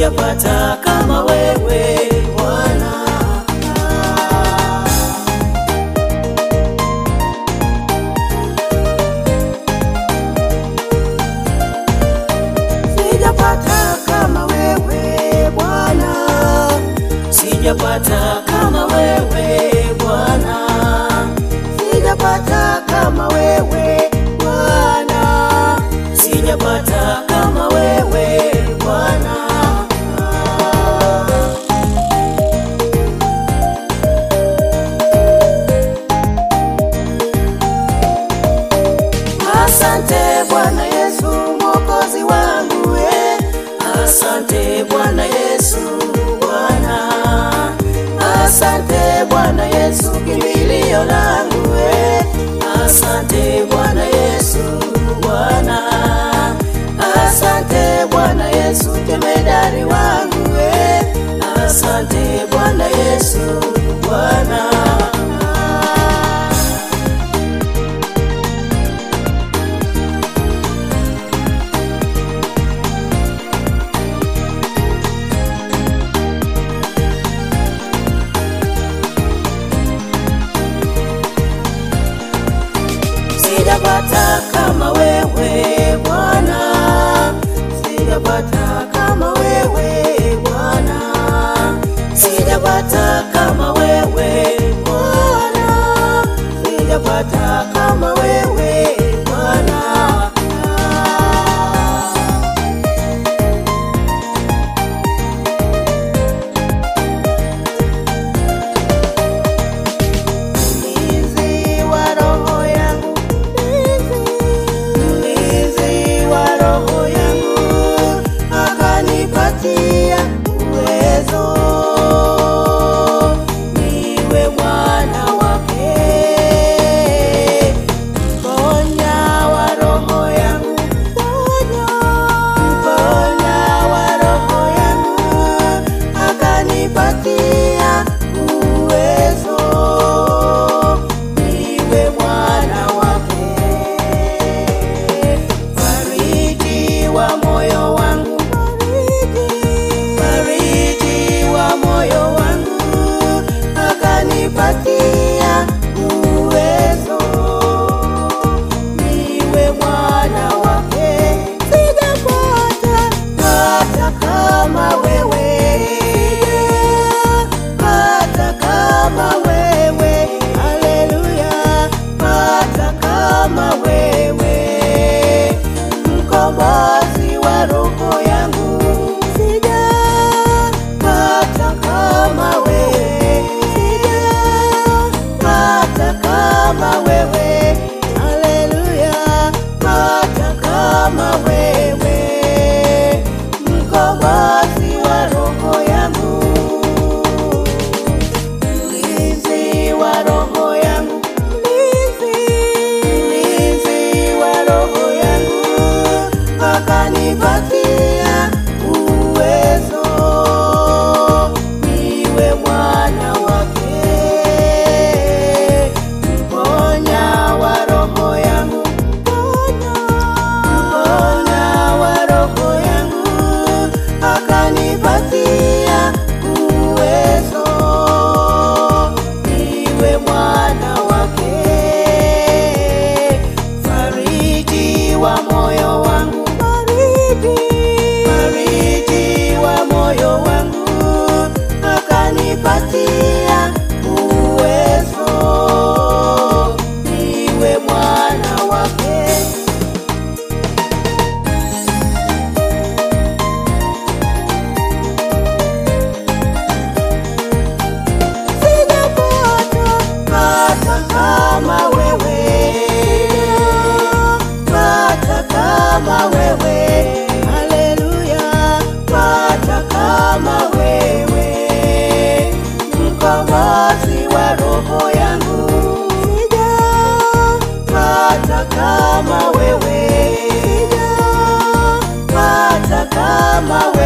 sijapata kama wewe Bwana. Sijapata kama wewe Bwana, sijapata kama wewe Bwana, sijapata kama wewe Bwana, sijapata kama wewe Bwana. Asante Bwana Yesu mwokozi wangu eh. Asante Bwana Yesu Bwana. Asante Bwana Yesu kimbilio langu eh. Asante Bwana Yesu Bwana. Asante Bwana Yesu jemedari wangu eh. Asante Bwana Yesu Bwana. Sijapata kama wewe Bwana, sijapata kama wewe Bwana, sijapata kama wewe Bwana, sijapata kama wewe Bwana. Mlinzi wa roho yangu, mlinzi wa roho yangu, akanipatia uwezo niwe mwana wake. Mponya wa roho yangu, mponya wa roho yangu, akanipatia uwezo niwe mwana wake. Fariji wa moyo wangu, fariji wa moyo wangu, akanipatia uwezo niwe mwana wake. Sijapata hata kama wewe, hata kama wewe, haleluya, hata kama wewe, mkombozi wa roho yangu, sijapata kama wewe, sijapata kama wewe, haleluya, hata kama wewe, mkombozi wa roho yangu mlinzi wa roho yangu, mlinzi wa roho yangu, akanipatia uwezo niwe mwana wake. Mponya wa roho yangu, mponya wa roho yangu, akanipatia uwezo niwe mwana wake. Fariji wa moyo wangu, fariji wa moyo wangu, akanipatia uwezo niwe mwana wake. Sijapata hata kama wewe, hata kama wewe, haleluya, hata kama wewe, mkombozi wa roho yangu, sijapata kama wewe, sijapata kama wewe